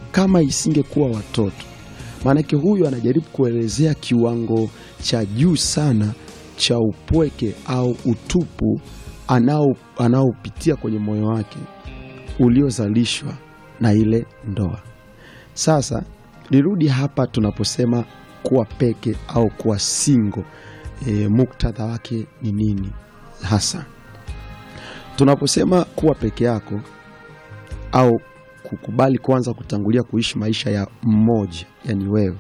kama isingekuwa watoto. Maanake huyu anajaribu kuelezea kiwango cha juu sana cha upweke au utupu anao anaopitia kwenye moyo wake uliozalishwa na ile ndoa. Sasa nirudi hapa tunaposema kuwa peke au kuwa single, e, muktadha wake ni nini hasa? Tunaposema kuwa peke yako au kukubali kwanza kutangulia kuishi maisha ya mmoja, yani wewe,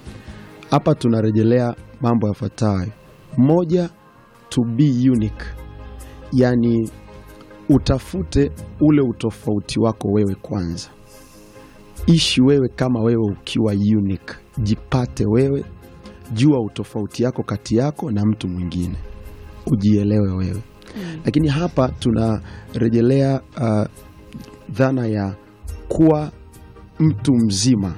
hapa tunarejelea mambo yafuatayo. Moja, to be unique, yani utafute ule utofauti wako wewe kwanza. Ishi wewe kama wewe ukiwa unique, jipate wewe, jua utofauti yako kati yako na mtu mwingine, ujielewe wewe. Lakini hapa tunarejelea uh, dhana ya kuwa mtu mzima,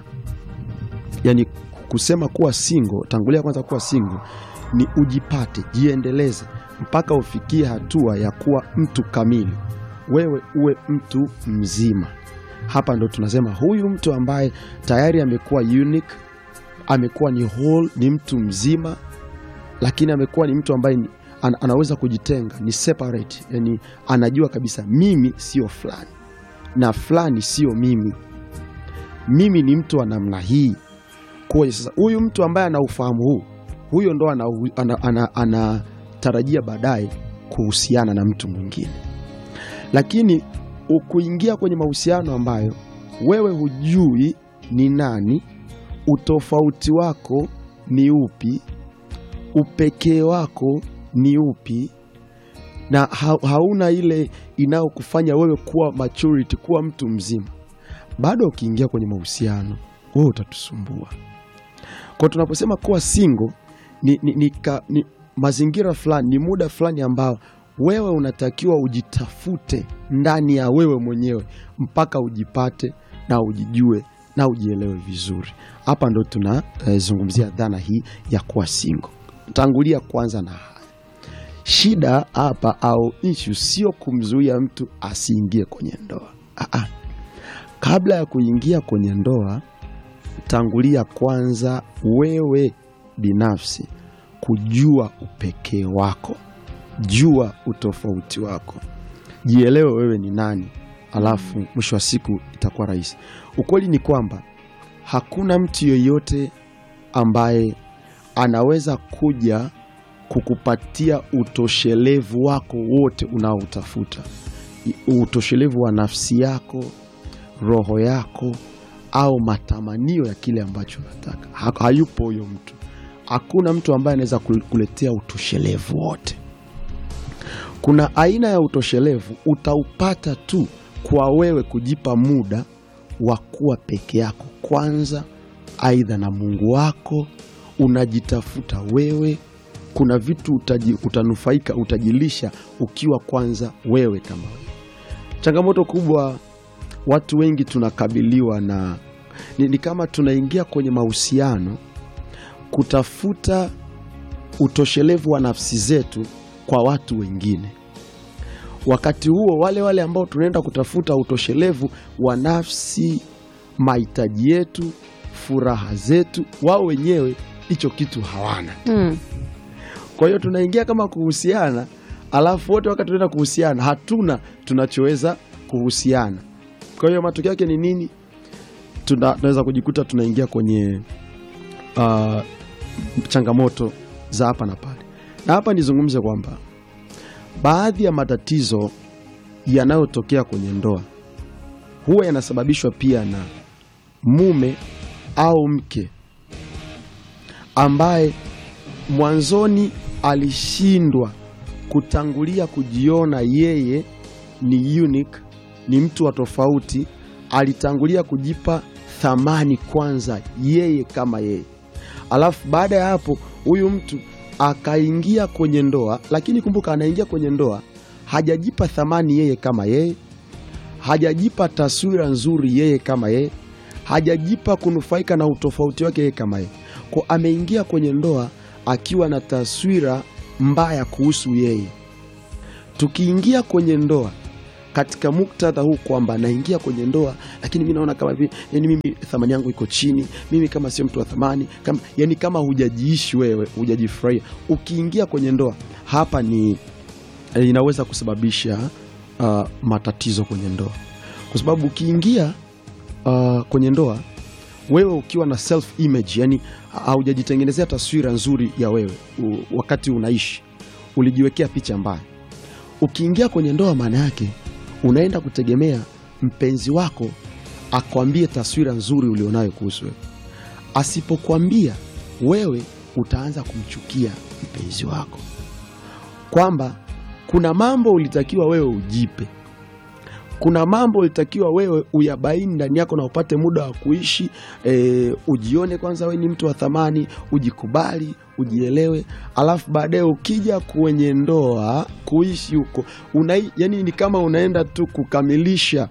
yaani kusema kuwa single, tangulia kwanza kuwa single ni ujipate, jiendeleze mpaka ufikie hatua ya kuwa mtu kamili, wewe uwe mtu mzima. Hapa ndo tunasema huyu mtu ambaye tayari amekuwa unique, amekuwa ni whole, ni mtu mzima, lakini amekuwa ni mtu ambaye ni, an, anaweza kujitenga, ni separate, yani anajua kabisa mimi sio fulani na fulani sio mimi, mimi ni mtu wa namna hii. Kwa sasa huyu mtu ambaye ana ufahamu huu, huyo ndo anatarajia ana, ana, ana baadaye kuhusiana na mtu mwingine, lakini ukuingia kwenye mahusiano ambayo wewe hujui ni nani, utofauti wako ni upi, upekee wako ni upi, na ha hauna ile inayokufanya wewe kuwa maturity, kuwa mtu mzima, bado ukiingia kwenye mahusiano wewe utatusumbua. Kwa tunaposema kuwa single ni, ni, ni, ka, ni mazingira fulani, ni muda fulani ambao wewe unatakiwa ujitafute ndani ya wewe mwenyewe mpaka ujipate na ujijue na ujielewe vizuri. Hapa ndo tunazungumzia uh, dhana hii ya kuwa single. Tangulia kwanza na haya shida hapa, au issue sio kumzuia mtu asiingie kwenye ndoa. Aa, kabla ya kuingia kwenye ndoa, tangulia kwanza wewe binafsi kujua upekee wako, jua utofauti wako, jielewe wewe ni nani, alafu mwisho wa siku itakuwa rahisi. Ukweli ni kwamba hakuna mtu yoyote ambaye anaweza kuja kukupatia utoshelevu wako wote unaoutafuta, utoshelevu wa nafsi yako, roho yako, au matamanio ya kile ambacho unataka. Ha, hayupo huyo mtu. Hakuna mtu ambaye anaweza kuletea utoshelevu wote. Kuna aina ya utoshelevu utaupata tu kwa wewe kujipa muda wa kuwa peke yako kwanza, aidha na Mungu wako, unajitafuta wewe. Kuna vitu utaji, utanufaika utajilisha ukiwa kwanza wewe kama wewe. Changamoto kubwa watu wengi tunakabiliwa na ni, ni kama tunaingia kwenye mahusiano kutafuta utoshelevu wa nafsi zetu kwa watu wengine. Wakati huo wale wale ambao tunaenda kutafuta utoshelevu wa nafsi, mahitaji yetu, furaha zetu, wao wenyewe hicho kitu hawana. Mm. Kwa hiyo tunaingia kama kuhusiana, alafu wote wakati tunaenda kuhusiana hatuna tunachoweza kuhusiana. Kwa hiyo matokeo yake ni nini? Tuna, tunaweza kujikuta tunaingia kwenye uh, changamoto za hapa na pale, na hapa nizungumze kwamba baadhi ya matatizo yanayotokea kwenye ndoa huwa yanasababishwa pia na mume au mke ambaye mwanzoni alishindwa kutangulia kujiona yeye ni unique, ni mtu wa tofauti. Alitangulia kujipa thamani kwanza yeye kama yeye, alafu baada ya hapo huyu mtu akaingia kwenye ndoa, lakini kumbuka, anaingia kwenye ndoa hajajipa thamani yeye kama yeye, hajajipa taswira nzuri yeye kama yeye, hajajipa kunufaika na utofauti wake yeye kama yeye, kwa ameingia kwenye ndoa akiwa na taswira mbaya kuhusu yeye. Tukiingia kwenye ndoa katika muktadha huu kwamba naingia kwenye ndoa, lakini mi naona kama vile yani mimi thamani yangu iko chini, mimi kama sio mtu wa thamani kama, yani kama hujajiishi wewe, hujajifurahia ukiingia kwenye ndoa, hapa ni inaweza kusababisha uh, matatizo kwenye ndoa, kwa sababu ukiingia uh, kwenye ndoa wewe ukiwa na self image, yani haujajitengenezea taswira nzuri ya wewe u, wakati unaishi, ulijiwekea picha mbaya. Ukiingia kwenye ndoa, maana yake unaenda kutegemea mpenzi wako akwambie taswira nzuri ulionayo kuhusu wewe. Asipokwambia wewe, utaanza kumchukia mpenzi wako, kwamba kuna mambo ulitakiwa wewe ujipe kuna mambo ulitakiwa wewe uyabaini ndani yako na upate muda wa kuishi e, ujione kwanza wewe ni mtu wa thamani, ujikubali, ujielewe, alafu baadaye ukija kwenye ndoa kuishi huko una, yani ni kama unaenda tu kukamilisha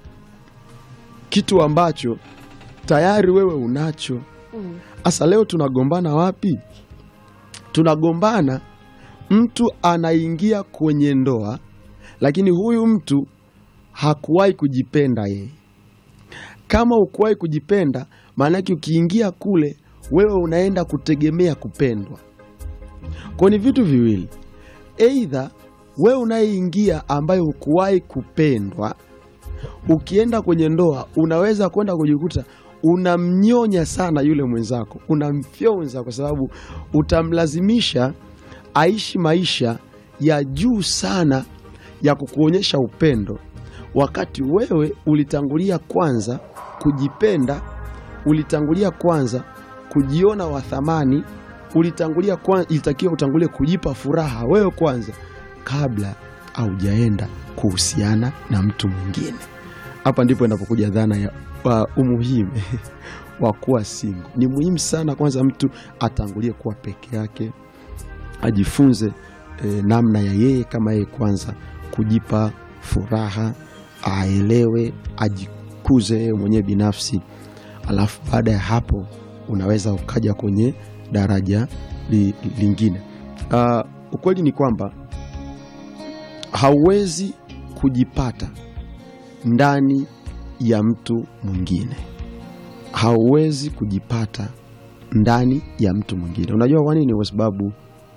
kitu ambacho tayari wewe unacho. Sasa leo tunagombana wapi? Tunagombana, mtu anaingia kwenye ndoa, lakini huyu mtu hakuwahi kujipenda yeye. Kama ukuwahi kujipenda, maanake ukiingia kule wewe unaenda kutegemea kupendwa. Kwa ni vitu viwili, eidha wewe unayeingia ambaye hukuwahi kupendwa, ukienda kwenye ndoa unaweza kwenda kujikuta unamnyonya sana yule mwenzako, unamfyonza kwa sababu utamlazimisha aishi maisha ya juu sana ya kukuonyesha upendo wakati wewe ulitangulia kwanza kujipenda, ulitangulia kwanza kujiona wa thamani, ulitangulia kwanza, ilitakiwa utangulie kujipa furaha wewe kwanza kabla haujaenda kuhusiana na mtu mwingine. Hapa ndipo inapokuja dhana ya uh, umuhimu wa kuwa single. Ni muhimu sana kwanza mtu atangulie kuwa peke yake, ajifunze eh, namna ya yeye kama yeye kwanza kujipa furaha aelewe ajikuze yeye mwenyewe binafsi, alafu baada ya hapo unaweza ukaja kwenye daraja li, lingine. Uh, ukweli ni kwamba hauwezi kujipata ndani ya mtu mwingine, hauwezi kujipata ndani ya mtu mwingine. Unajua kwa nini? Kwa sababu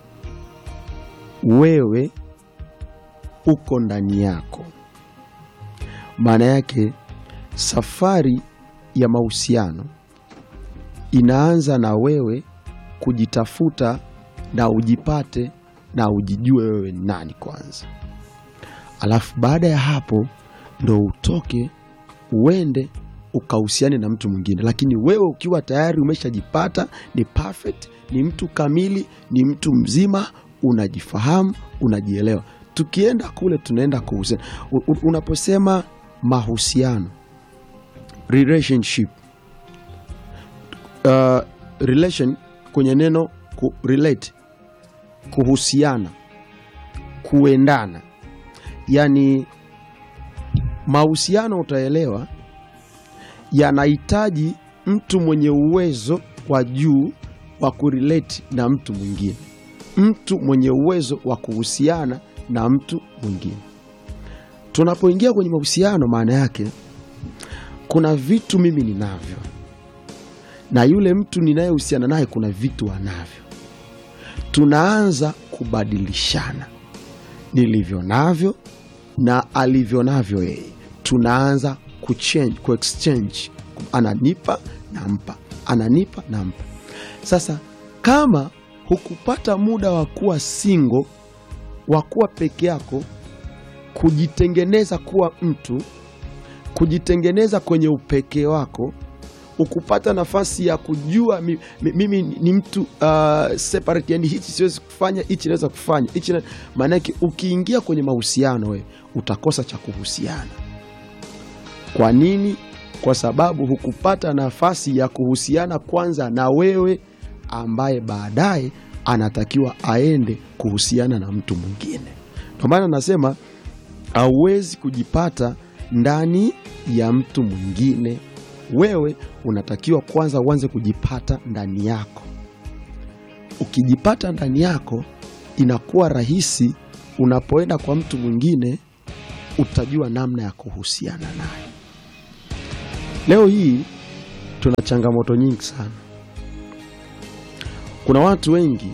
wewe uko ndani yako maana yake safari ya mahusiano inaanza na wewe kujitafuta na ujipate na ujijue wewe ni nani kwanza, alafu baada ya hapo ndo utoke uende ukahusiane na mtu mwingine. Lakini wewe ukiwa tayari umeshajipata ni perfect, ni mtu kamili, ni mtu mzima, unajifahamu, unajielewa, tukienda kule tunaenda kuhusiana. Unaposema mahusiano relationship, uh, relation kwenye neno ku relate, kuhusiana, kuendana, yani mahusiano, utaelewa yanahitaji mtu mwenye uwezo wa juu wa kurelate na mtu mwingine, mtu mwenye uwezo wa kuhusiana na mtu mwingine. Tunapoingia kwenye mahusiano, maana yake kuna vitu mimi ninavyo na yule mtu ninayehusiana naye kuna vitu anavyo. Tunaanza kubadilishana nilivyo navyo na alivyo navyo yeye, tunaanza kuchange, kuexchange, ananipa nampa, ananipa nampa. Sasa kama hukupata muda wa kuwa single, wa kuwa peke yako kujitengeneza kuwa mtu, kujitengeneza kwenye upekee wako, ukupata nafasi ya kujua mi, mi, mimi ni mtu uh, separate, yani hichi siwezi kufanya, hichi naweza kufanya hichi na... maanake ukiingia kwenye mahusiano wewe utakosa cha kuhusiana. Kwa nini? Kwa sababu hukupata nafasi ya kuhusiana kwanza na wewe ambaye baadaye anatakiwa aende kuhusiana na mtu mwingine. Ndio maana nasema hauwezi kujipata ndani ya mtu mwingine. Wewe unatakiwa kwanza uanze kujipata ndani yako. Ukijipata ndani yako, inakuwa rahisi unapoenda kwa mtu mwingine utajua namna ya kuhusiana naye. Leo hii tuna changamoto nyingi sana. Kuna watu wengi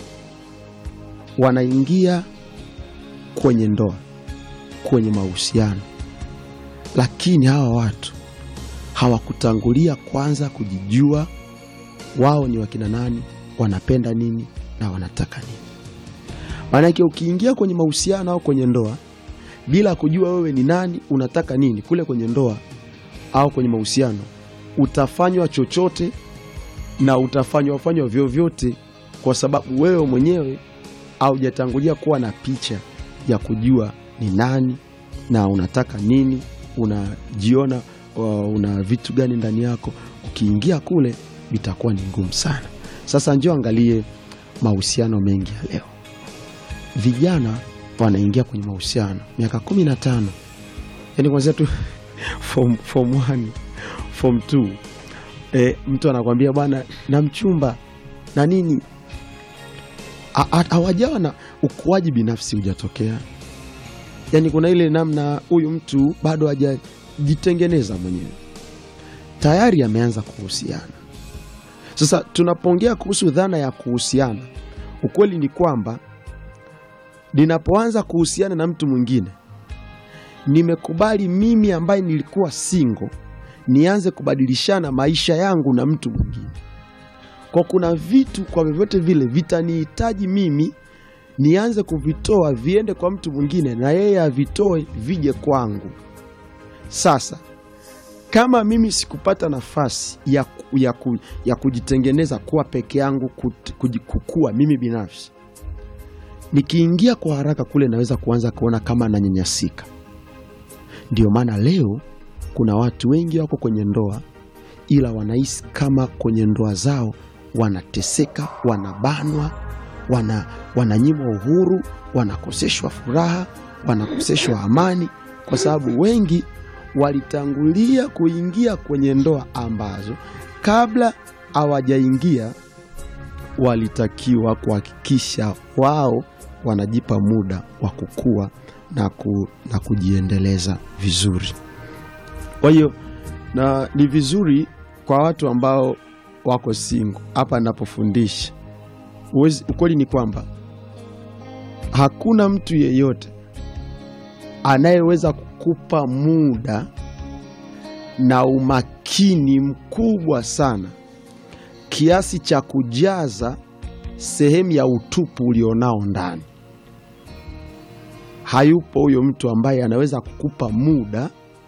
wanaingia kwenye ndoa, kwenye mahusiano, lakini hawa watu hawakutangulia kwanza kujijua wao ni wakina nani, wanapenda nini na wanataka nini. Maanake ukiingia kwenye mahusiano au kwenye ndoa bila kujua wewe ni nani, unataka nini, kule kwenye ndoa au kwenye mahusiano utafanywa chochote na utafanywa fanywa vyovyote, kwa sababu wewe mwenyewe haujatangulia kuwa na picha ya kujua ni nani na unataka nini, unajiona uh, una vitu gani ndani yako. Ukiingia kule itakuwa ni ngumu sana. Sasa njoo angalie mahusiano mengi ya leo, vijana wanaingia kwenye mahusiano miaka kumi na tano yani kwanzia tu form, form one, form two. E, mtu anakwambia bwana na mchumba na nini, hawajawa na ukuaji binafsi hujatokea. Yani kuna ile namna huyu mtu bado hajajitengeneza mwenyewe, tayari ameanza kuhusiana. Sasa tunapoongea kuhusu dhana ya kuhusiana, ukweli ni kwamba ninapoanza kuhusiana na mtu mwingine, nimekubali mimi ambaye nilikuwa single nianze kubadilishana maisha yangu na mtu mwingine. Kwa kuna vitu kwa vyovyote vile vitanihitaji mimi nianze kuvitoa viende kwa mtu mwingine, na yeye avitoe vije kwangu. Sasa kama mimi sikupata nafasi ya, ya, ku, ya kujitengeneza kuwa peke yangu, kukua mimi binafsi, nikiingia kwa haraka kule naweza kuanza kuona kama nanyanyasika. Ndio maana leo kuna watu wengi wako kwenye ndoa, ila wanahisi kama kwenye ndoa zao wanateseka, wanabanwa, wana, wananyimwa uhuru, wanakoseshwa furaha, wanakoseshwa amani, kwa sababu wengi walitangulia kuingia kwenye ndoa ambazo kabla hawajaingia walitakiwa kuhakikisha wao wanajipa muda wa kukua na, ku, na kujiendeleza vizuri. Kwa hiyo na ni vizuri kwa watu ambao wako single hapa ninapofundisha, ukweli ni kwamba hakuna mtu yeyote anayeweza kukupa muda na umakini mkubwa sana kiasi cha kujaza sehemu ya utupu ulionao ndani. Hayupo huyo mtu ambaye anaweza kukupa muda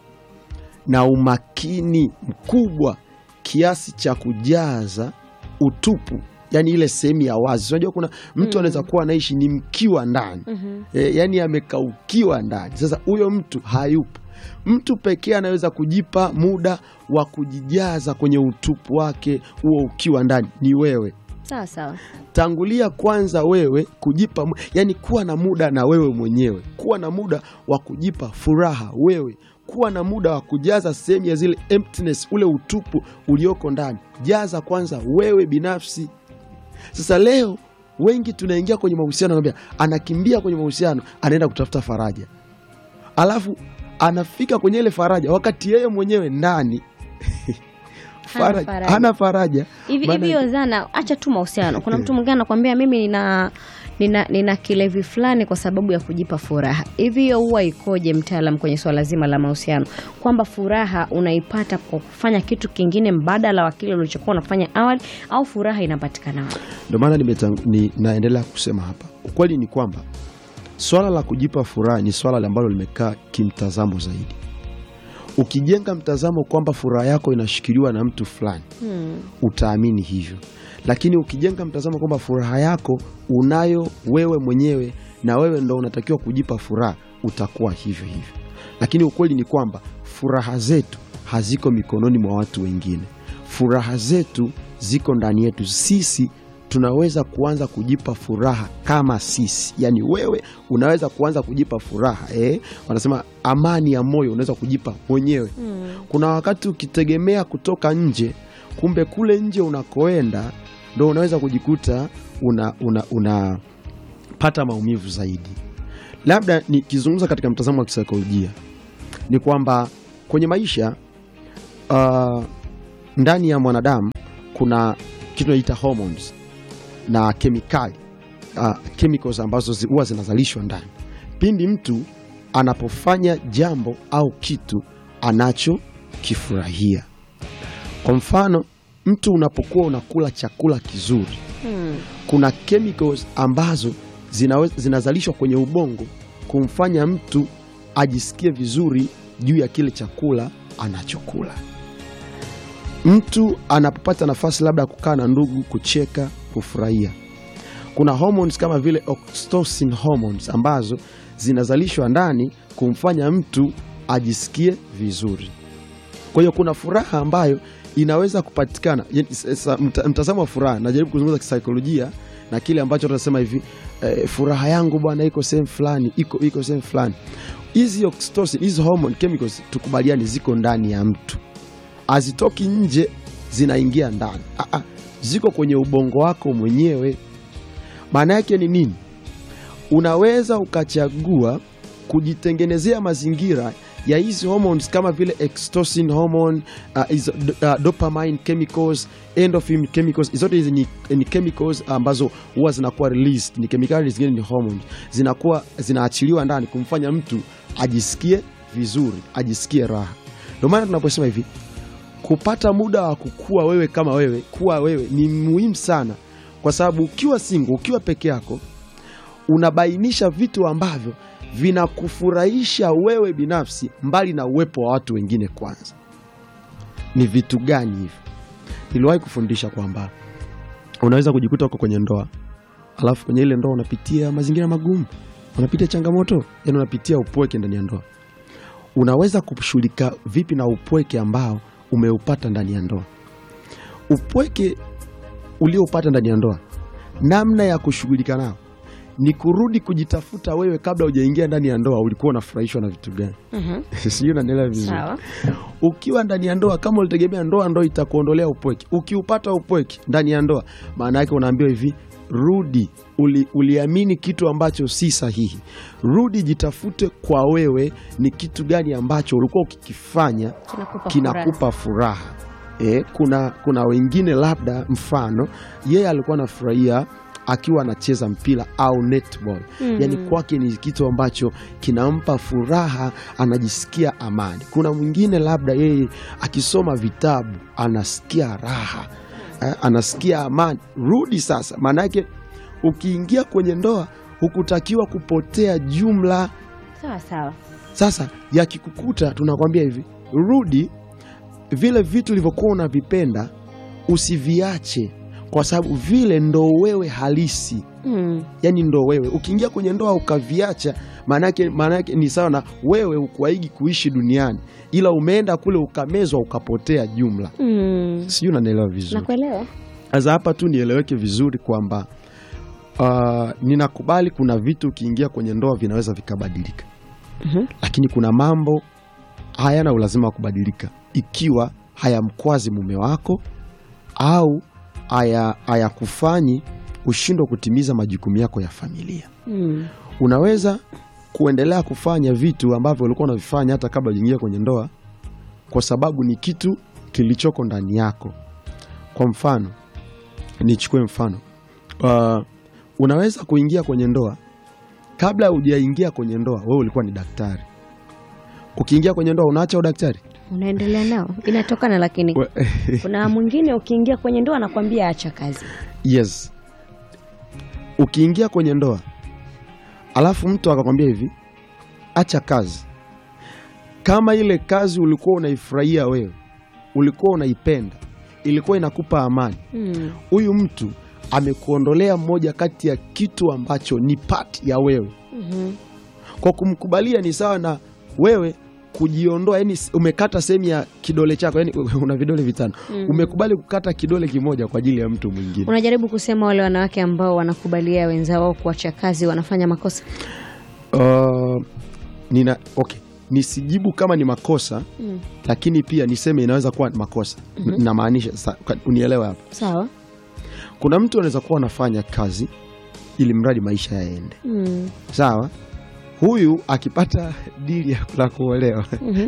na umakini mkubwa kiasi cha kujaza utupu, yani ile sehemu ya wazi. Unajua kuna mtu Mm. anaweza kuwa anaishi ni mkiwa ndani Mhm. e, yani amekaukiwa ndani. Sasa huyo mtu hayupo. Mtu pekee anaweza kujipa muda wa kujijaza kwenye utupu wake huo ukiwa ndani ni wewe. Sawa sawa. Tangulia kwanza wewe kujipa, mu- yani kuwa na muda na wewe mwenyewe, kuwa na muda wa kujipa furaha wewe, kuwa na muda wa kujaza sehemu ya zile emptiness, ule utupu ulioko ndani. Jaza kwanza wewe binafsi. Sasa leo wengi tunaingia kwenye mahusiano, anambia anakimbia kwenye mahusiano, anaenda kutafuta faraja, alafu anafika kwenye ile faraja wakati yeye mwenyewe ndani faraja, faraja. hana faraja. Hivi Maana- hivi hiyo dhana, acha tu mahusiano. Kuna mtu mwingine anakuambia mimi nina nina, nina kilevi fulani kwa sababu ya kujipa furaha. Hivi hiyo huwa ikoje mtaalam kwenye swala zima la mahusiano, kwamba furaha unaipata kwa kufanya kitu kingine mbadala wa kile ulichokuwa unafanya awali, au furaha inapatikana wapi? Ndio maana nimetang- ni, naendelea kusema hapa, ukweli ni kwamba swala la kujipa furaha ni swala ambalo limekaa kimtazamo zaidi. Ukijenga mtazamo kwamba furaha yako inashikiliwa na mtu fulani, Hmm. utaamini hivyo, lakini ukijenga mtazamo kwamba furaha yako unayo wewe mwenyewe na wewe ndo unatakiwa kujipa furaha, utakuwa hivyo hivyo. Lakini ukweli ni kwamba furaha zetu haziko mikononi mwa watu wengine. Furaha zetu ziko ndani yetu sisi. Tunaweza kuanza kujipa furaha kama sisi, yaani wewe unaweza kuanza kujipa furaha eh? Wanasema amani ya moyo unaweza kujipa mwenyewe. Hmm. Kuna wakati ukitegemea kutoka nje, kumbe kule nje unakoenda ndo unaweza kujikuta unapata una, unapata maumivu zaidi. Labda nikizungumza katika mtazamo wa kisaikolojia, ni kwamba kwenye maisha uh, ndani ya mwanadamu kuna kitu tunaita hormones na kemikali uh, chemicals ambazo zi- huwa zinazalishwa ndani pindi mtu anapofanya jambo au kitu anachokifurahia. Kwa mfano, mtu unapokuwa unakula chakula kizuri, Hmm. kuna chemicals ambazo zinawe- zinazalishwa kwenye ubongo kumfanya mtu ajisikie vizuri juu ya kile chakula anachokula. Mtu anapopata nafasi labda ya kukaa na ndugu, kucheka, kufurahia, kuna hormones kama vile oxytocin hormones ambazo zinazalishwa ndani kumfanya mtu ajisikie vizuri. Kwa hiyo kuna furaha ambayo inaweza kupatikana. Yani, sasa mta- Mtazamo wa furaha, najaribu kuzungumza kisaikolojia na kile ambacho tunasema hivi eh, furaha yangu bwana iko sehemu fulani, iko iko sehemu fulani. Hizi oxytocin, hizi hormone chemicals, tukubaliani, ziko ndani ya mtu, hazitoki nje, zinaingia ndani. Ah, ah, ziko kwenye ubongo wako mwenyewe. Maana yake ni nini? Unaweza ukachagua kujitengenezea mazingira ya hizi hormones kama vile oxytocin hormone, uh, hizo, uh, dopamine chemicals, endorphin chemicals. Zote hizi ni, ni chemicals ambazo huwa zinakuwa released, ni kemikali zingine ni hormones, zinakuwa zinaachiliwa ndani kumfanya mtu ajisikie vizuri, ajisikie raha. Ndio maana tunaposema hivi kupata muda wa kukua wewe kama wewe, kuwa wewe ni muhimu sana, kwa sababu ukiwa single, ukiwa peke yako unabainisha vitu ambavyo vinakufurahisha wewe binafsi, mbali na uwepo wa watu wengine. Kwanza ni vitu gani hivi? Niliwahi kufundisha kwamba unaweza kujikuta uko kwenye ndoa, alafu kwenye ile ndoa unapitia mazingira magumu, unapitia changamoto, yani unapitia upweke ndani ya ndoa. Unaweza kushughulika vipi na upweke ambao umeupata ndani ya ndoa? Upweke ulioupata ndani ya ndoa, namna ya kushughulika nao ni kurudi kujitafuta wewe. Kabla hujaingia ndani ya ndoa, ulikuwa unafurahishwa na vitu gani? Mhm. Sijui unanielewa vizuri. Sawa. Ukiwa ndani ya ndoa, kama ulitegemea ndoa ndo itakuondolea upweke, ukiupata upweke ndani ya ndoa, maana yake unaambiwa hivi, rudi. Uli, uliamini kitu ambacho si sahihi, rudi jitafute kwa wewe, ni kitu gani ambacho ulikuwa ukikifanya Kinakupa kinakupa furaha. E, kuna, kuna wengine labda mfano yeye alikuwa anafurahia akiwa anacheza mpira au netball Mm. yani kwake ni kitu ambacho kinampa furaha, anajisikia amani. Kuna mwingine labda yeye akisoma vitabu anasikia raha eh, anasikia amani. Rudi sasa, maana yake ukiingia kwenye ndoa hukutakiwa kupotea jumla. Sawa sawa. Sasa yakikukuta, tunakwambia hivi, rudi vile vitu ulivyokuwa unavipenda usiviache, kwa sababu vile ndo wewe halisi, Mm. yani ndo wewe. Ukiingia kwenye ndoa ukaviacha, maanake maanake ni sawa na wewe ukuaigi kuishi duniani, ila umeenda kule ukamezwa ukapotea jumla. Mm. Sijui unanielewa vizuri? Nakuelewa. Sasa hapa tu nieleweke vizuri kwamba uh, ninakubali kuna vitu ukiingia kwenye ndoa vinaweza vikabadilika Mhm. lakini kuna mambo hayana ulazima wa kubadilika ikiwa hayamkwazi mume wako au haya- hayakufanyi ushindwe kutimiza majukumu yako ya familia. Mm. Unaweza kuendelea kufanya vitu ambavyo ulikuwa unavifanya hata kabla hujaingia kwenye ndoa, kwa sababu ni kitu kilichoko ndani yako. Kwa mfano, nichukue mfano uh, unaweza kuingia kwenye ndoa kabla hujaingia kwenye ndoa, wewe ulikuwa ni daktari. Ukiingia kwenye ndoa unaacha udaktari Unaendelea nao. Inatokana lakini We- kuna mwingine ukiingia kwenye ndoa anakwambia acha kazi. Yes, ukiingia kwenye ndoa alafu mtu akakwambia hivi, acha kazi. Kama ile kazi ulikuwa unaifurahia wewe, ulikuwa unaipenda, ilikuwa inakupa amani, Mm. huyu mtu amekuondolea moja kati ya kitu ambacho ni part ya wewe. Mhm. Kwa kumkubalia ni sawa na wewe kujiondoa, yani umekata sehemu ya kidole chako, yani una vidole vitano, Mhm. umekubali kukata kidole kimoja kwa ajili ya mtu mwingine. Unajaribu kusema wale wanawake ambao wanakubalia wenzao kuacha kazi wanafanya makosa. Uh, nina okay, nisijibu kama ni makosa Mm. lakini pia niseme inaweza kuwa makosa. Mhm. Namaanisha sa- ka- unielewe hapa, Sawa. kuna mtu anaweza kuwa anafanya kazi ili mradi maisha yaende Mm. sawa. huyu akipata dili ya- la kuolewa Mhm.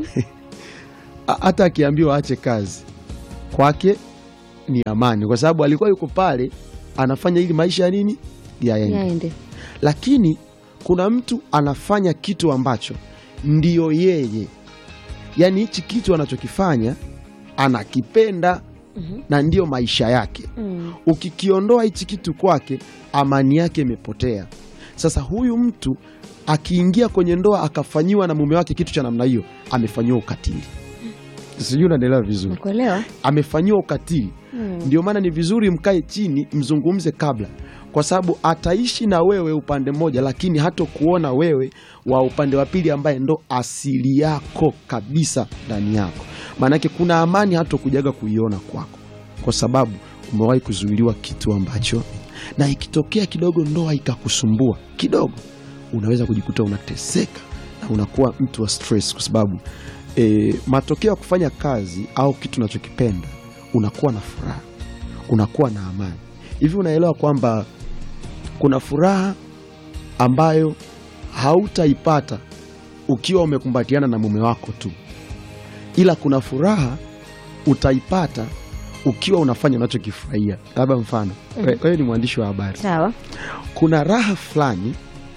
a- hata akiambiwa aache kazi kwake ni amani, kwa sababu alikuwa yuko pale anafanya ili maisha ya nini yaende. Yaende. Lakini kuna mtu anafanya kitu ambacho ndiyo yeye, yaani hichi kitu anachokifanya anakipenda Mhm. na ndiyo maisha yake. Mm. Ukikiondoa hichi kitu kwake, amani yake imepotea. Sasa huyu mtu akiingia kwenye ndoa akafanyiwa na mume wake kitu cha namna hiyo, amefanyiwa ukatili. Sijui unaelewa vizuri, Nakuelewa. amefanyiwa ukatili. Mm. Ndio maana ni vizuri mkae chini mzungumze kabla, kwa sababu ataishi na wewe upande mmoja, lakini hatokuona wewe wa upande wa pili, ambaye ndo asili yako kabisa ndani yako. Maanake kuna amani hatokujaga kuiona kwako, kwa sababu umewahi kuzuiliwa kitu ambacho, na ikitokea kidogo ndoa ikakusumbua kidogo, unaweza kujikuta unateseka na unakuwa mtu wa stress, kwa sababu e, matokeo ya kufanya kazi au kitu unachokipenda unakuwa na furaha, unakuwa na amani. Hivi unaelewa kwamba kuna furaha ambayo hautaipata ukiwa umekumbatiana na mume wako tu, ila kuna furaha utaipata ukiwa unafanya unachokifurahia. Labda mfano, Mhm. wewe ni mwandishi wa habari, Sawa. kuna raha fulani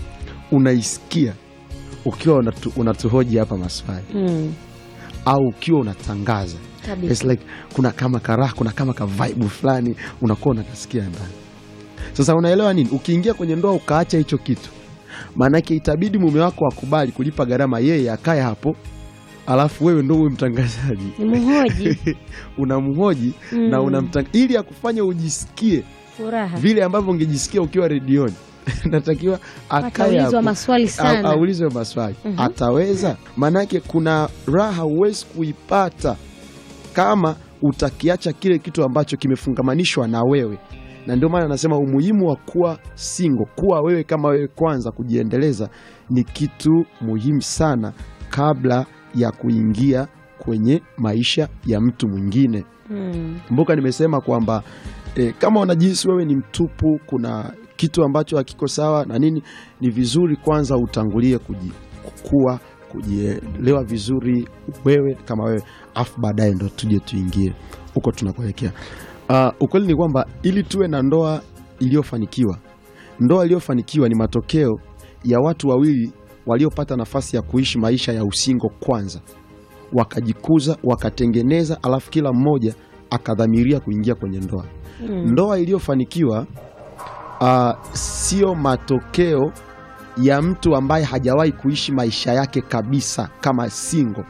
unaisikia ukiwa unatu, unatuhoji hapa maswali Mm. au ukiwa unatangaza Kabisa. It's like kuna kama karaha, kuna kama ka vibe fulani unakuwa unakasikia ndani. Sasa unaelewa nini? Ukiingia kwenye ndoa ukaacha hicho kitu, maanake itabidi mume wako akubali kulipa gharama, yeye akae hapo, alafu wewe ndo uwe mtangazaji Ni mhoji. unamhoji Mm. na unamtanga ili akufanye ujisikie Furaha. vile ambavyo ungejisikia ukiwa redioni. Natakiwa akae Ataulizwa hapo maswali au- sana. aulizwe maswali Mhm. ataweza. Maanake kuna raha huwezi kuipata kama utakiacha kile kitu ambacho kimefungamanishwa na wewe, na ndio maana anasema umuhimu wa kuwa single, kuwa wewe kama wewe kwanza, kujiendeleza ni kitu muhimu sana kabla ya kuingia kwenye maisha ya mtu mwingine. Mm. Kumbuka nimesema kwamba e, kama unajihisi wewe ni mtupu, kuna kitu ambacho hakiko sawa na nini, ni vizuri kwanza utangulie kuji, kukua kujielewa vizuri wewe kama wewe, afu baadaye ndo tuje tuingie huko tunakuelekea. Uh, ukweli ni kwamba ili tuwe na ndoa iliyofanikiwa, ndoa iliyofanikiwa ni matokeo ya watu wawili waliopata nafasi ya kuishi maisha ya usingo kwanza, wakajikuza, wakatengeneza, alafu kila mmoja akadhamiria kuingia kwenye ndoa. Mm. Ndoa iliyofanikiwa uh, sio matokeo ya mtu ambaye hajawahi kuishi maisha yake kabisa kama single.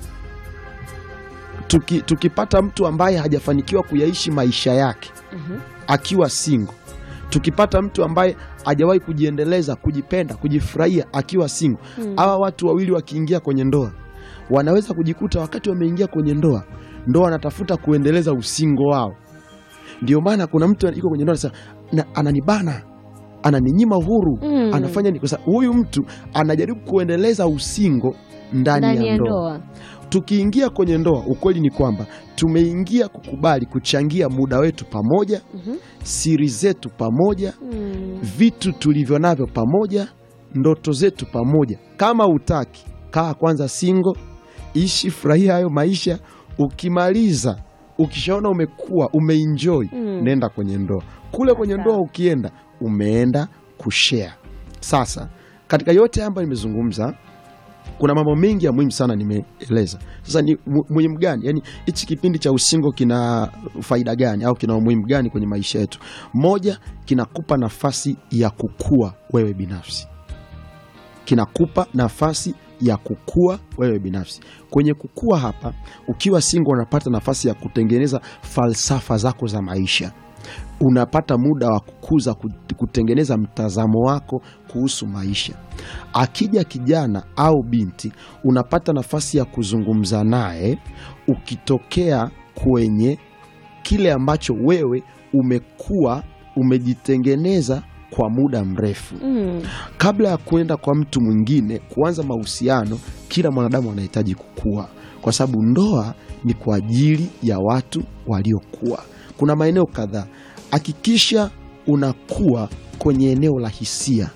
Tuki, tukipata mtu ambaye hajafanikiwa kuyaishi maisha yake Mhm. akiwa single, tukipata mtu ambaye hajawahi kujiendeleza, kujipenda, kujifurahia akiwa single, Mm. hawa watu wawili wakiingia kwenye ndoa wanaweza kujikuta wakati wameingia kwenye ndoa, ndoa wanatafuta kuendeleza usingo wao. Ndio maana kuna mtu yuko kwenye ndoa anasema "Na- ananibana, ananinyima uhuru, Mm. anafanya nini? Kwa sababu huyu mtu anajaribu kuendeleza usingo ndani, Ndani ya ya ndoa. ndoa. Tukiingia kwenye ndoa, ukweli ni kwamba tumeingia kukubali kuchangia muda wetu pamoja, Mhm. siri zetu pamoja, Mm. vitu tulivyo navyo pamoja, ndoto zetu pamoja. Kama utaki, kaa kwanza singo, ishi, furahia hayo maisha. Ukimaliza, ukishaona umekuwa umeenjoy, Mm. nenda kwenye ndoa. Kule kwenye Sawa. ndoa ukienda, umeenda kushare. Sasa katika yote haya ambayo nimezungumza, kuna mambo mengi ya muhimu sana nimeeleza. Sasa ni mu- muhimu gani? Yani hichi kipindi cha usingo kina faida gani au kina umuhimu gani kwenye maisha yetu? Moja, kinakupa nafasi ya kukua wewe binafsi, kinakupa nafasi ya kukua wewe binafsi. Kwenye kukua hapa, ukiwa single, unapata nafasi ya kutengeneza falsafa zako za maisha unapata muda wa kukuza kut- kutengeneza mtazamo wako kuhusu maisha. Akija kijana au binti, unapata nafasi ya kuzungumza naye ukitokea kwenye kile ambacho wewe umekuwa umejitengeneza kwa muda mrefu. Mm. Kabla ya kuenda kwa mtu mwingine kuanza mahusiano, kila mwanadamu anahitaji kukua, kwa sababu ndoa ni kwa ajili ya watu waliokuwa. Kuna maeneo kadhaa, hakikisha unakuwa kwenye eneo la hisia,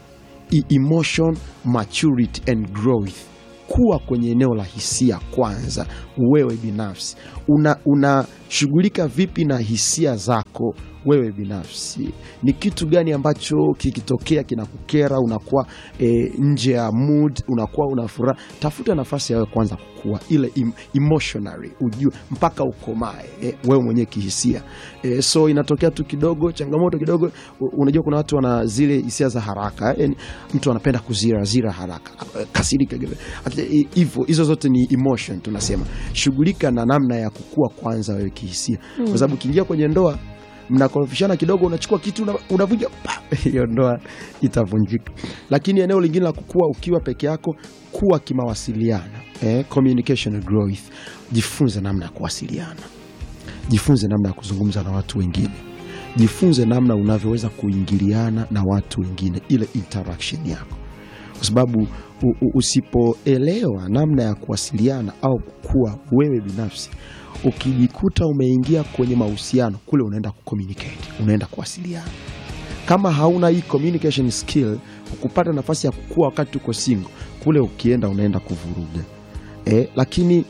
e- emotion maturity and growth kuwa kwenye eneo la hisia kwanza wewe binafsi una unashughulika vipi na hisia zako wewe binafsi ni kitu gani ambacho kikitokea kinakukera unakuwa e, nje ya mood unakuwa una furaha tafuta nafasi ya wewe kwanza kukua ile em, emotionally ujue mpaka ukomae e, wewe mwenyewe kihisia e, so inatokea tu kidogo changamoto kidogo u- unajua kuna watu wana zile hisia za haraka yani mtu anapenda kuzirazira haraka kasirika Ati- hivyo hizo zote ni emotion tunasema shughulika na namna ya kukua kwanza wewe kihisia kwa sababu ukiingia kwenye ndoa mnakorofishana kidogo unachukua kitu una- unavunja pa, hiyo ndoa itavunjika lakini eneo lingine la kukua ukiwa peke yako kuwa kimawasiliano eh, communication and growth jifunze namna ya kuwasiliana jifunze namna ya kuzungumza na watu wengine jifunze namna unavyoweza kuingiliana na watu wengine ile interaction yako kwa sababu u- u- usipoelewa namna ya kuwasiliana au kukua wewe binafsi ukijikuta umeingia kwenye mahusiano kule unaenda kucommunicate unaenda kuwasiliana kama hauna hii communication skill kupata nafasi ya kukua wakati uko single kule ukienda unaenda kuvuruga e, lakini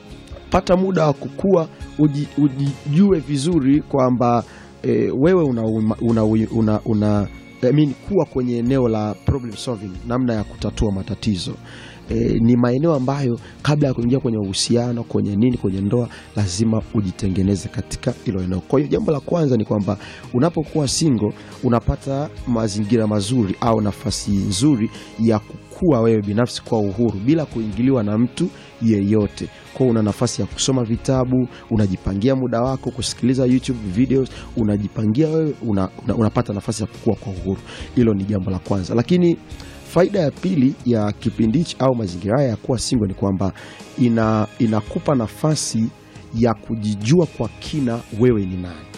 pata muda wa kukua uji, ujijue vizuri kwamba e, wewe una, una, una, una I mean, kuwa kwenye eneo la problem solving namna ya kutatua matatizo e, ni maeneo ambayo kabla ya kuingia kwenye uhusiano kwenye nini kwenye ndoa lazima ujitengeneze katika hilo eneo kwa hiyo jambo la kwanza ni kwamba unapokuwa single unapata mazingira mazuri au nafasi nzuri ya kukua wewe binafsi kwa uhuru bila kuingiliwa na mtu yeyote kwa una nafasi ya kusoma vitabu unajipangia muda wako kusikiliza youtube videos unajipangia wewe una, una, unapata nafasi ya kukua kwa uhuru hilo ni jambo la kwanza lakini faida ya pili ya kipindi hichi au mazingira haya ya kuwa single ni kwamba ina, inakupa nafasi ya kujijua kwa kina wewe ni nani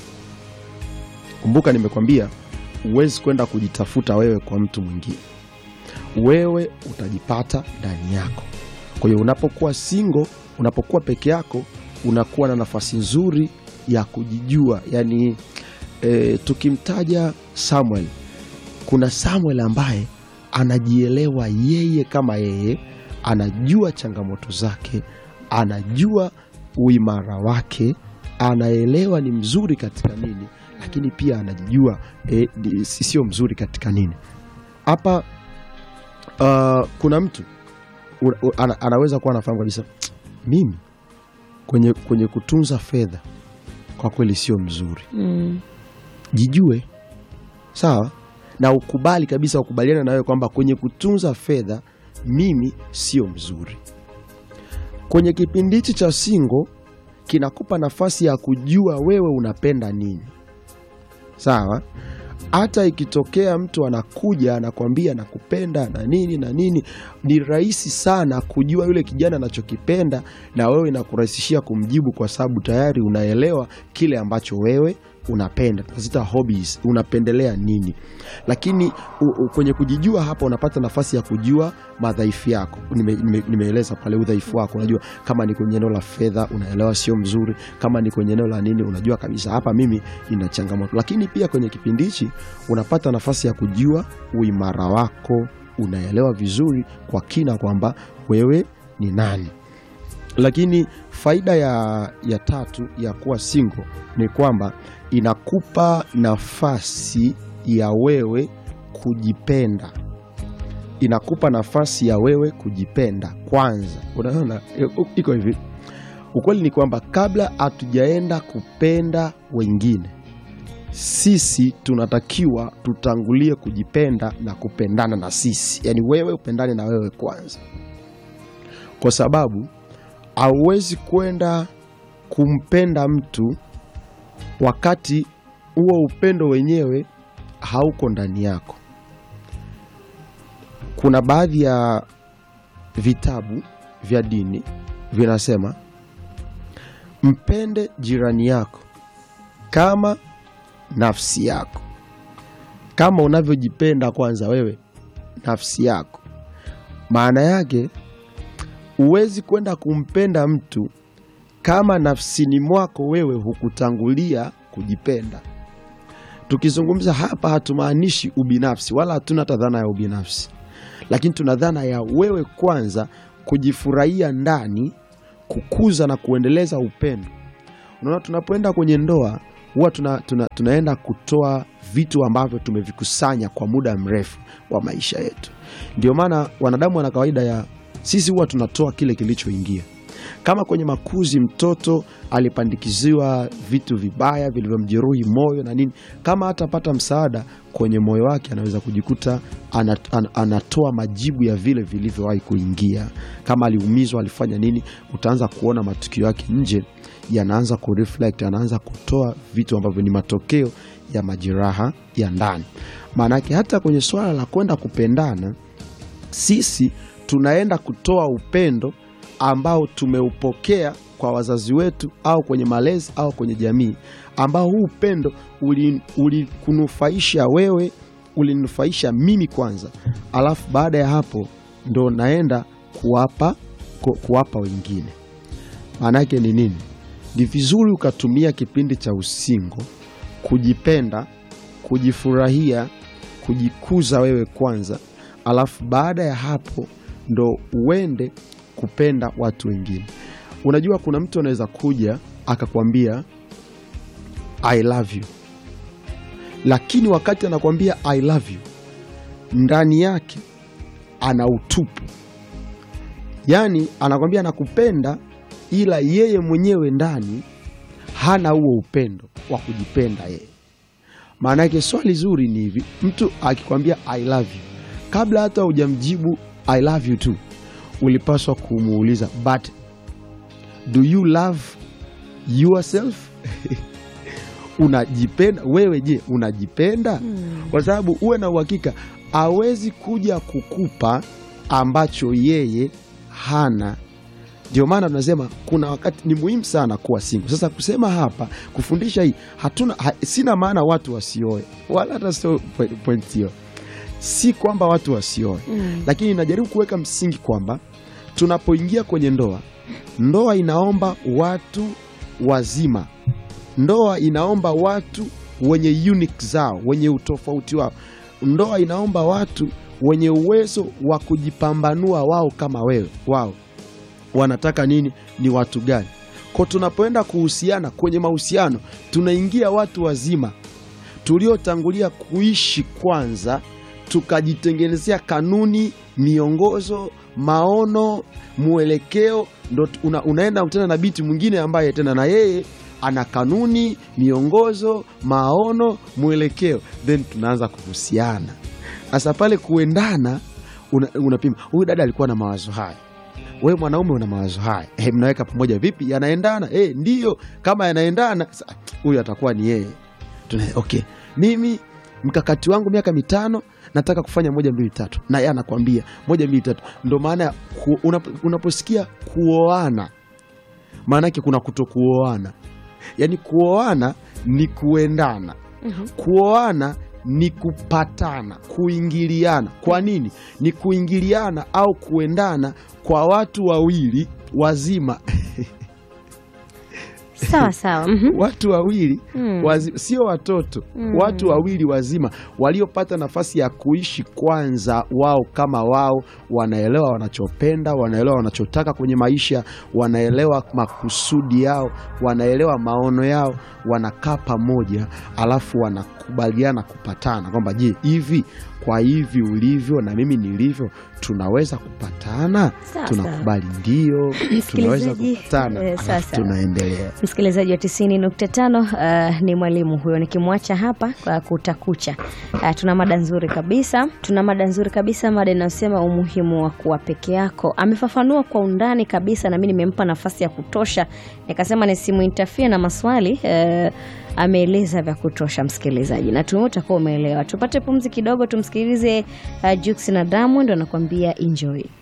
kumbuka nimekwambia huwezi kwenda kujitafuta wewe kwa mtu mwingine wewe utajipata ndani yako kwa hiyo unapokuwa single unapokuwa peke yako unakuwa na nafasi nzuri ya kujijua yani e, tukimtaja samuel kuna samuel ambaye anajielewa yeye kama yeye anajua changamoto zake anajua uimara wake anaelewa ni mzuri katika nini lakini pia anajijua e, ni- sio mzuri katika nini hapa uh, kuna mtu u- u- ana, anaweza kuwa anafahamu kabisa mimi kwenye, kwenye kutunza fedha kwa kweli sio mzuri Mm. jijue sawa na ukubali kabisa ukubaliana na wewe kwamba kwenye kutunza fedha mimi sio mzuri kwenye kipindi hichi cha singo kinakupa nafasi ya kujua wewe unapenda nini sawa hata ikitokea mtu anakuja anakwambia nakupenda na nini na nini ni rahisi sana kujua yule kijana anachokipenda na wewe inakurahisishia kumjibu kwa sababu tayari unaelewa kile ambacho wewe unapenda tunazita hobbies unapendelea nini lakini u, u, kwenye kujijua hapa unapata nafasi ya kujua madhaifu yako nimeeleza nime, nimeeleza pale udhaifu wako unajua kama ni kwenye eneo la fedha unaelewa sio mzuri kama ni kwenye eneo la nini unajua kabisa hapa mimi ina changamoto lakini pia kwenye kipindi hichi unapata nafasi ya kujua uimara wako unaelewa vizuri kwa kina kwamba wewe ni nani lakini faida ya, ya tatu ya kuwa single ni kwamba inakupa nafasi ya wewe kujipenda inakupa nafasi ya wewe kujipenda kwanza unaona i- iko hivi ukweli ni kwamba kabla hatujaenda kupenda wengine sisi tunatakiwa tutangulie kujipenda na kupendana na sisi yaani wewe upendane na wewe kwanza kwa sababu hauwezi kwenda kumpenda mtu wakati huo upendo wenyewe hauko ndani yako kuna baadhi ya vitabu vya dini vinasema mpende jirani yako kama nafsi yako kama unavyojipenda kwanza wewe nafsi yako maana yake huwezi kwenda kumpenda mtu kama nafsini mwako wewe hukutangulia kujipenda Tukizungumza hapa, hatumaanishi ubinafsi, wala hatuna hata dhana ya ubinafsi, lakini tuna dhana ya wewe kwanza kujifurahia ndani, kukuza na kuendeleza upendo. Unaona, tunapoenda kwenye ndoa huwa tuna, tuna, tunaenda kutoa vitu ambavyo tumevikusanya kwa muda mrefu wa maisha yetu. Ndio maana wanadamu wana kawaida ya sisi huwa tunatoa kile kilichoingia. Kama kwenye makuzi mtoto alipandikiziwa vitu vibaya vilivyomjeruhi moyo na nini, kama hatapata msaada kwenye moyo wake, anaweza kujikuta anat, an, anatoa majibu ya vile vilivyowahi kuingia. Kama aliumizwa, alifanya nini, utaanza kuona matukio yake nje yanaanza kureflect, anaanza kutoa vitu ambavyo ni matokeo ya majeraha ya ndani. Maanake hata kwenye swala la kwenda kupendana, sisi tunaenda kutoa upendo ambao tumeupokea kwa wazazi wetu au kwenye malezi au kwenye jamii, ambao huu upendo ulikunufaisha wewe, ulininufaisha mimi kwanza, alafu baada ya hapo ndo naenda kuwapa, ku, kuwapa wengine. Maana yake ni nini? Ni vizuri ukatumia kipindi cha usingo kujipenda, kujifurahia, kujikuza wewe kwanza, alafu baada ya hapo ndo uende kupenda watu wengine. Unajua, kuna mtu anaweza kuja akakwambia I love you, lakini wakati anakwambia I love you ndani yake ana utupu, yaani anakwambia nakupenda, ila yeye mwenyewe ndani hana huo upendo wa kujipenda yeye. Maana yake swali zuri ni hivi, mtu akikwambia I love you, kabla hata hujamjibu I love you too ulipaswa kumuuliza but do you love yourself? Unajipenda wewe? Je, unajipenda? Hmm. Kwa sababu uwe na uhakika hawezi kuja kukupa ambacho yeye hana. Ndio maana tunasema kuna wakati ni muhimu sana kuwa single. Sasa kusema hapa kufundisha hii hatuna ha, sina maana watu wasioe wala hata sio point hiyo, si kwamba watu wasioe Mm. lakini najaribu kuweka msingi kwamba tunapoingia kwenye ndoa, ndoa inaomba watu wazima, ndoa inaomba watu wenye unique zao, wenye utofauti wao, ndoa inaomba watu wenye uwezo wa kujipambanua wao kama wewe, wao wanataka nini, ni watu gani. Kwa tunapoenda kuhusiana kwenye mahusiano, tunaingia watu wazima tuliotangulia kuishi kwanza, tukajitengenezea kanuni, miongozo, maono, mwelekeo, ndo una, unaenda tena na binti mwingine ambaye tena na yeye ana kanuni, miongozo, maono, mwelekeo, then tunaanza kuhusiana. Sasa pale kuendana, una- unapima huyu dada alikuwa na mawazo haya wewe mwanaume una mawazo haya eh, mnaweka pamoja vipi? Yanaendana? Eh, ndiyo. Kama yanaendana, sa- huyu atakuwa ni yeye. Tuna, okay, mimi mkakati wangu miaka mitano nataka kufanya moja mbili tatu, na yeye anakwambia moja mbili tatu. Ndo maana ya ku, unapo, unaposikia kuoana, maana yake kuna kutokuoana. Yaani kuoana ni kuendana, Mhm. kuoana ni kupatana, kuingiliana. Kwa nini? Ni kuingiliana au kuendana kwa watu wawili wazima Sawa sawa. Mhm. watu wawili Mm. wazi, sio watoto Mm. watu wawili wazima waliopata nafasi ya kuishi kwanza wao kama wao, wanaelewa wanachopenda, wanaelewa wanachotaka kwenye maisha, wanaelewa makusudi yao, wanaelewa maono yao, wanakaa pamoja, alafu wanakubaliana kupatana kwamba je, hivi kwa hivi ulivyo na mimi nilivyo tunaweza kupatana? Sawa, Tunakubali ndio, tunaweza Msikilizaji, kupatana, eh, alafu sasa. tunaendelea. Msikilizaji wa 90.5 uh, ni mwalimu huyo, nikimwacha hapa kwa kutakucha. Uh, tuna mada nzuri kabisa, tuna mada nzuri kabisa, mada inayosema umuhimu wa kuwa peke yako. Amefafanua kwa undani kabisa, na mimi nimempa nafasi ya kutosha, nikasema nisimuintafie na maswali uh, ameeleza vya kutosha msikilizaji, na tume utakuwa umeelewa. Tupate pumzi kidogo, tumsikilize uh, Jux na Diamond wanakuambia enjoy.